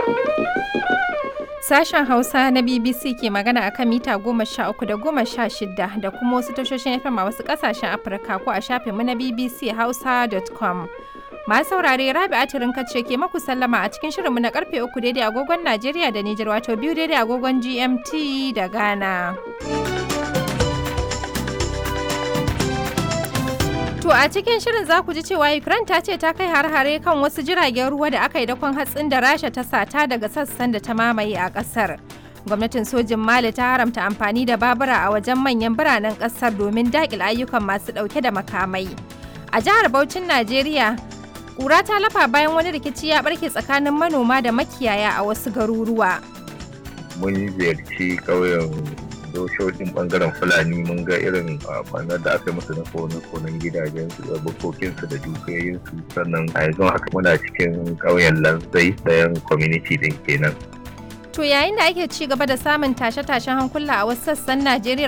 Sashen Hausa na BBC ke magana akan mita goma sha uku da goma sha shida da kuma wasu tashoshin FM a wasu ƙasashen Afirka ko a shafinmu na BBC Hausa.com. Masu saurare Rabi Atirin ce ke maku sallama a cikin shirinmu na karfe uku daidai agogon Najeriya da Nijar wato biyu daidai agogon GMT da Ghana. To a cikin shirin za ku ji cewa Ukraine ta ce ta kai har-hare kan wasu jiragen ruwa da aka yi dakon hatsin da Rasha ta sata daga sassan da ta mamaye a ƙasar. Gwamnatin sojin Mali ta haramta amfani da babura a wajen manyan biranen ƙasar domin daƙil ayyukan masu ɗauke da makamai. A jihar Bauchin Najeriya, ƙura ta lafa bayan wani rikici ya ɓarke tsakanin manoma da makiyaya a wasu garuruwa. Mun ziyarci ƙauyen doshoshin bangaren fulani mun ga irin kwanar da aka yi musu na kone-konen gidajensu da bukokinsu da dukiyoyinsu sannan a yanzu haka muna cikin ƙauyen lanzai ɗayan community din kenan To yayin da ake ci gaba da samun tashe-tashen hankula a wasu sassan Najeriya